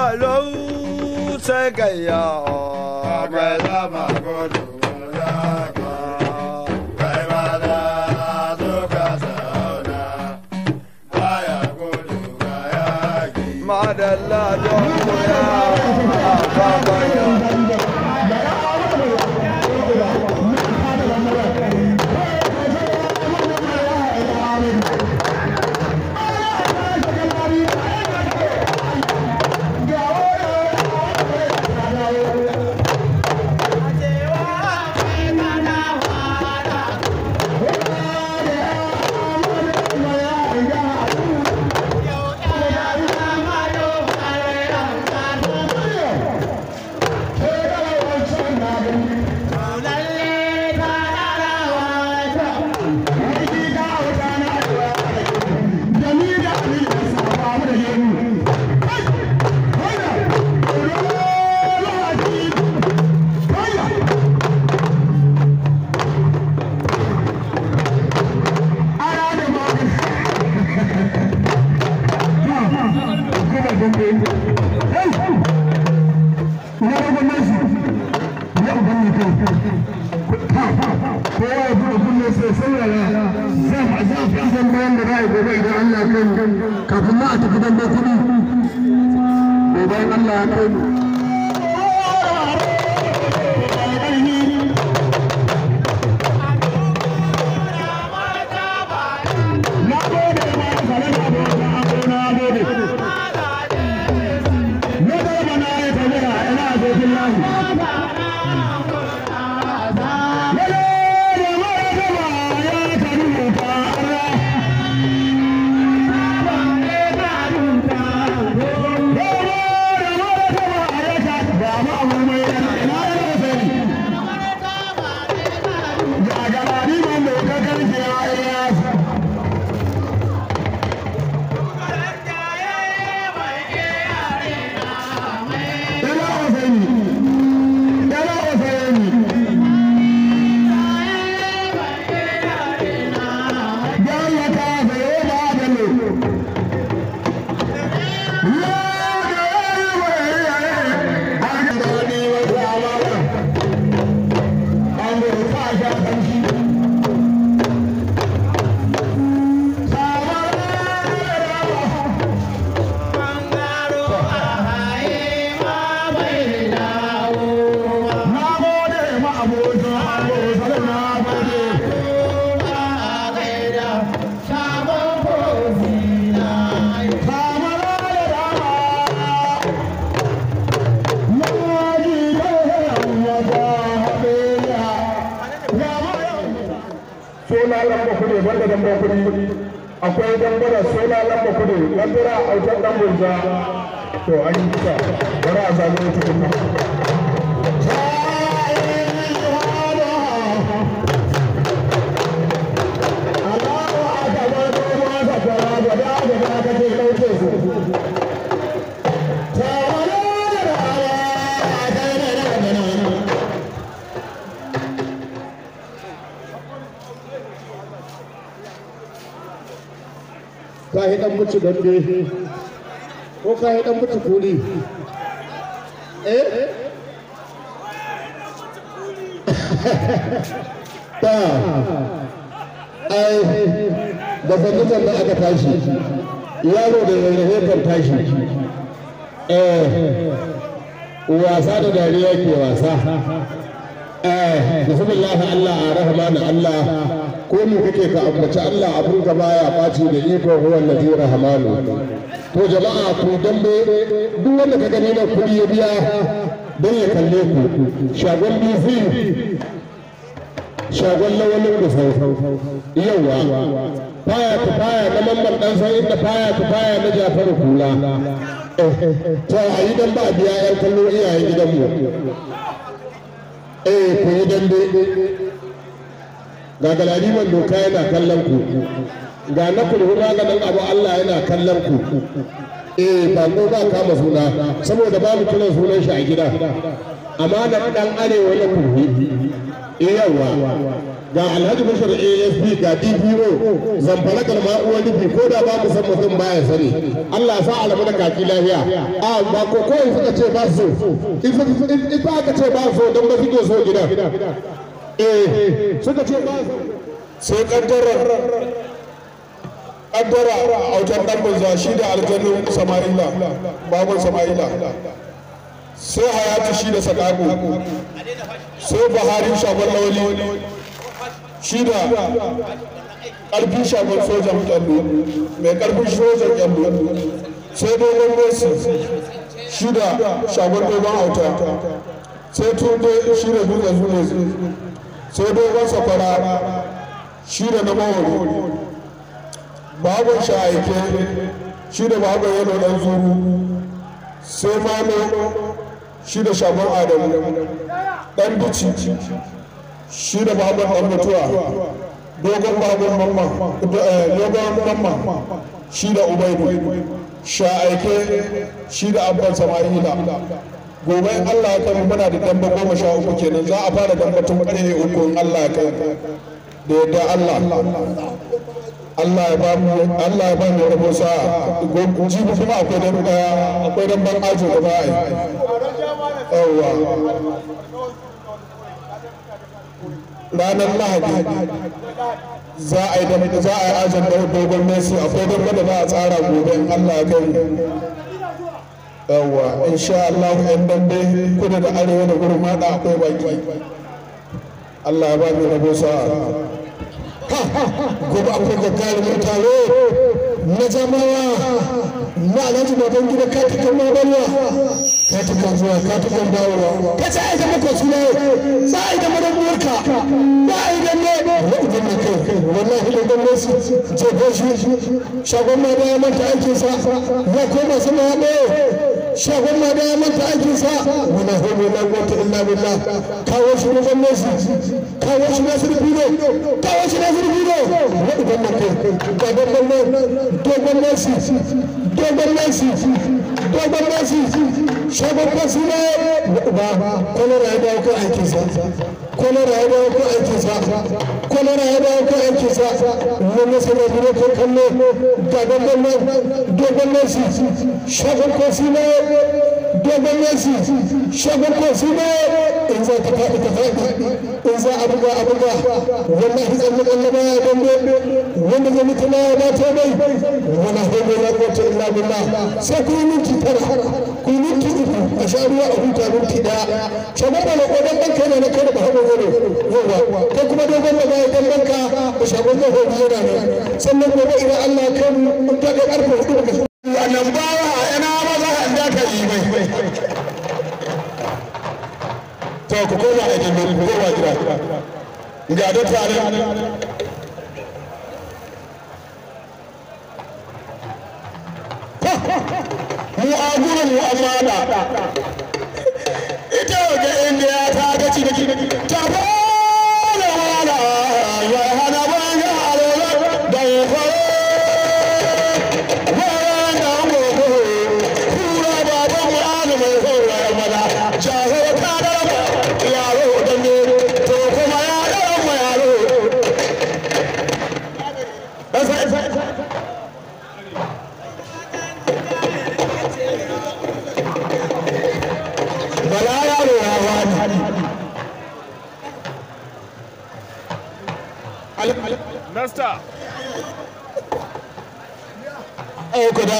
lau sai gayya mai zama gudu madalla don ya babaya kafin ma a tafi dambe kuɗi bayan Allah ya kai mu suna lamba kudu banda damba kudi akwai dambara suna lamba kudu lambara autar dan bunza to an yi kusa bari a zago wata kuma ka yi dan mutu dambe ko ka yi dan mutu kuli eh ta ai da fahimtar da aka tashi yaro da rarrafe kan tashi eh wasa da dariya ke wasa eh bismillah Allah ar-rahman Allah ko mu kake ka ambaci Allah abun ka baya baci da iko huwa allazi rahmanu to jama'a ku dambe duk wanda ka gani na kudi ya biya don ya kalle ku shagon BC shagon lawalin da sau yawa faya ta faya na mamman dan san inda faya ta faya na Jafaru kula to a yi dan ba biya yan kallo iyayen gidanmu eh ku yi dambe ga galadiman doka yana kallon ku ga na kulhu maganin abu Allah yana kallon ku eh ba ko ba kama suna saboda babu kiran sunan shi a gida amma da dan arewa na kulhu eh yawa ga alhaji bashir asp ga dpo zamfara kalma uwar rufi ko da ba mu san mutum baya sani allah sa alamu da kaki lafiya a ba ko ko suka ce ba su in ba aka ce ba so don ba suke so gidan eh suka ce ba su sai kaddara kaddara a autar dan banza shi da aljannu sama'ila babun sama'ila sai hayatu shi da sakaku sai buhari shagon lawali shi da ƙarfin shagon sojan kyallo mai ƙarfin sojan kyallo sai dogon messi shi da shagon dogon auta sai tunde shi da dutsen zuwa sai dogon sakwara shi da na mawari babon sha'aike shi da babon yano dan zuru sai malo shi da shagon adamu dan bici shi da babon dan mutuwa dogon babon mamman dogon mamman shi da ubaidu sha'aike shi da abban sama'ila gobe in Allah ya kai muna da damba goma sha uku kenan za a fara damba tun ƙarfe uku in Allah ya kai da yadda Allah Allah ya ba mu Allah ya ba mu rabo sa jibi kuma akwai dan akwai dan ban ajo da ba a yi yawa ranar lahadi za a yi dan za a yi ajin da dogon Messi akwai dan da za a tsara gobe in Allah ya kai yawa insha Allah yan dambe kudu da arewa da gurin hada akwai baki Allah ya ba mu rabo sa gobe akwai gagarumin taro na jamawa na alhaji baban gida katukan mabarwa katukan zuwa katukan dawowa ka sa aida maka suna sa aida madabuwarka ba aida ne idan na kai wallahi da gwamnati jefo shi shagon ma da ya manta aikinsa ya koma sama ya ɓoye shagon ma da ya manta aikinsa wala hulu la quwwata illa billah kawo shi ne gwamnati kawo shi na sirfi ne kawo shi na sirfi ne idan na kai ga dogon dogon nasi dogon nasi dogon nasi shagon kwasi ne ba kwalara ya dawo kan aikinsa kwalara ya dawo kan aikinsa kwalara ya dawo kan aikinsa wani sanar da kan kallo ga dogon dogon nasi shagon kwasi ne dogon nasi shagon kwasi ne in za ta faɗi ta faɗi in za a buga a buga wallahi tsalle tsalle ba ya dambe wanda zai mutu na ya ta bai wala hawla la quwwata illa billah sai ku yi minti tara ku yi minti uku a sha ruwa a huta minti daya shagon da na kodan banka ne na kai da ba hawo gado yawa ko kuma dogon da baya dan banka da shagon da hobi yana nan sannan gobe idan Allah ya kai mu ta ga karfe hudu daga wannan bawa ina maza da ka yi mai to ku koma a jami'in ku koma gida ga da tare mu a gurin mu amma da ita waje inda ta gaci ta fara wala ya hana banga alola da ya fara Nasta. Auka da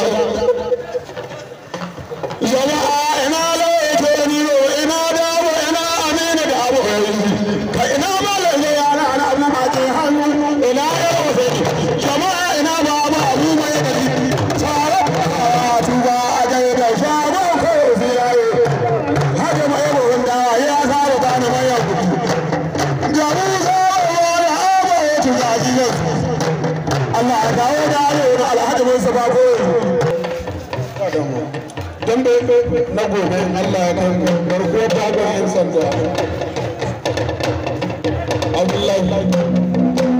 jama'a ina laifin ni ina dawo ina amina da abu ka ina malam ne yana ana abu ma ke hannu ina yau sai jama'a ina ba ba abu mai da tare tuba a ga da shago ko ziyaye haka mai gorin da ya saba ta na mai kuɗi jamu za ya ba ya tuga gidan Allah ya dawo da yau da alhaji Musa ko dambe na gobe Allah ya kai garkuwar dagon yan sanda Abdullahi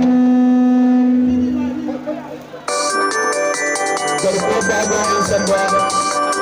garkuwar dagon yan sanda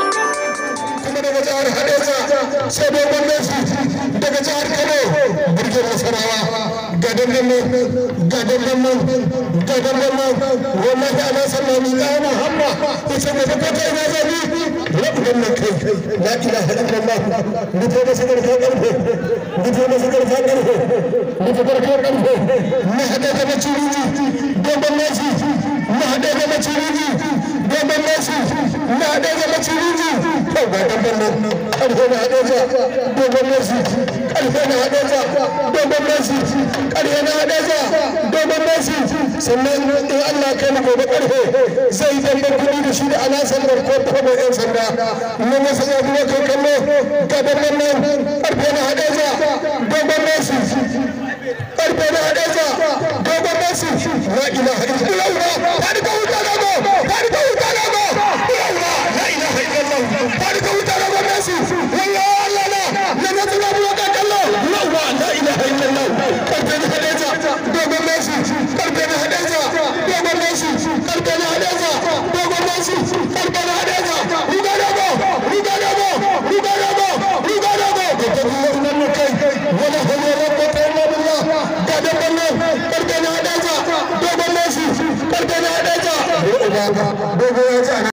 kuma daga jihar Hadesa sai dogon Messi daga jihar Kano jihar nasarawa ga dandan nan ga dandan nan ga dandan nan wallahi ana sallah ni ga yana hamma ita ga ta kai na zabi rabban nan kai la ilaha illallah mutu da sakar ka karfe mutu da sakar ka karfe mutu da sakar karfe na hada da maciji dandan nasi na hada da maciji dandan nasi na hada da maciji to ga dandan nan karfe na hada da dandan nasi karfe na hada da dandan nasi karfe na hada da dandan nasi sannan in Allah kai mu gobe karfe zai dandan kudi da shi da alasan da ko ko da yan sanda na masa ya kuma kai kallo ga dandan nan karfe na hada da dandan nasi karfe na hada da dandan nasi la ilaha illallah ta da wuta da go ta da wuta da go la ilaha illallah ta da wuta da go nasi wallahi Allah na na na tsara mu ka kallo la ilaha illallah karfe na hada da dogon nasi karfe na hada da dogon nasi karfe na hada da dogon nasi karfe na hada da ruga da go ruga da go ruga da go ruga da go ko ta Allah nan kai wala hawla wala quwwata illa billah ga da